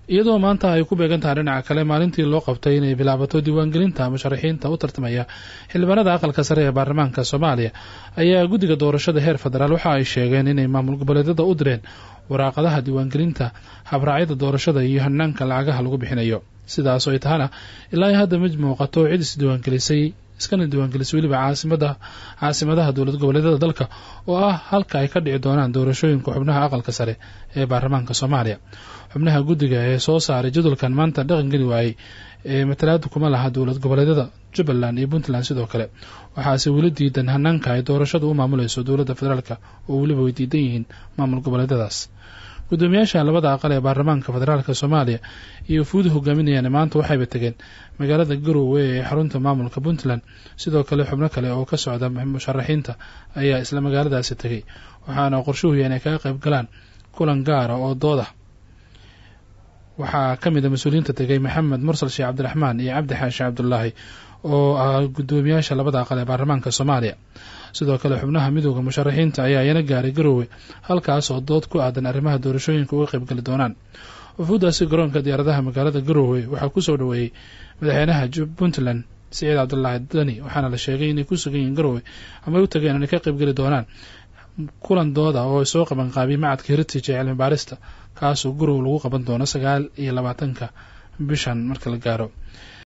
iyadoo maanta ay ku beegan tahay dhinaca kale maalintii loo qabtay inay bilaabato diiwaangelinta musharaxiinta u tartamaya xildhibaanada aqalka sare ee baarlamaanka soomaaliya ayaa guddiga doorashada heer federaal waxa ay sheegeen inay maamul goboleedyada u direen waraaqadaha diiwaangelinta habraacyada doorashada iyo hanaanka lacagaha lagu bixinayo sidaas oo ay tahana ilaa hadda mid muuqato cid isdiiwaangelisay iskana diiwaangelisay weliba caasimada caasimadaha dowlad goboleedyada dalka oo ah halka ay ka dhici doonaan doorashooyinka xubnaha aqalka sare ee baarlamaanka soomaaliya xubnaha guddiga ee soo saaray jadwalkan maanta dhaqangeli waayey ee matalaada kuma laha dowlad goboleedyada jubbaland iyo puntland sidoo kale waxaase weli diidan hanaanka ay doorashadu u maamuleyso dowladda federaalk oo weliba way diidan yihiin maamul goboleedyadaas gudoomiyaasha labada aqal ee baarlamaanka federaalk soomaaliya iyo fuud hogaaminayaan maanta waxayba tegeen magaalada garowe ee xarunta maamulka puntland sidoo kale xubno kale oo ka socda musharaxiinta ayaa isla magaaladaasi tegay waxaana qorshuhu yahay inay kaga qayb galaan kulan gaara oo dooda waxaa ka mid a mas-uuliyiinta tegay maxamed mursal sheekh cabdiraxmaan iyo cabdi xaashi cabdulaahi oo ah gudoomiyaasha labada aqal ee baarlamaanka soomaaliya sidoo kale xubnaha midooda musharaxiinta ayaa iyana gaaray garowe halkaas oo dood ku aadan arrimaha doorashooyinka uga qaybgali doonaan wafuudaasi garoonka diyaaradaha magaalada garowe waxaa kusoo dhaweeyey madaxweynaha puntland siciid cabdulaahi dani waxaana la sheegay inay ku sugan yihiin garowe ama ay u tageen inay ka qaybgeli doonaan kulan dooda oo soo qaban qaabiyay macadka heritage ee cilmi baarista kaasoo garowe lagu qaban doono sagaal iyo labaatanka bishan marka la gaaro